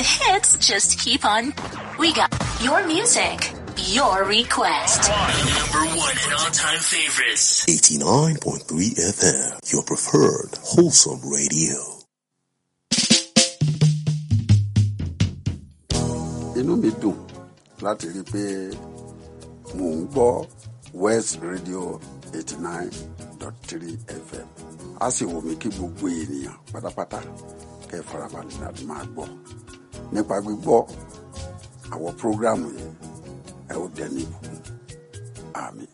hits just keep on. We got your music, your request. Number one and all-time favorites. 89.3 FM, your preferred wholesome radio. inú mi dùn láti rí i pé mò ń gbọ́ west radio eighty nine dot three fm a sì wù mí kí gbogbo ènìyàn pátápátá kẹ́ ẹ farabalẹ̀ láti máa gbọ́ nípa gbígbọ́ àwọn prógráàmù yìí ẹ ó dẹni ìbùkún àmì.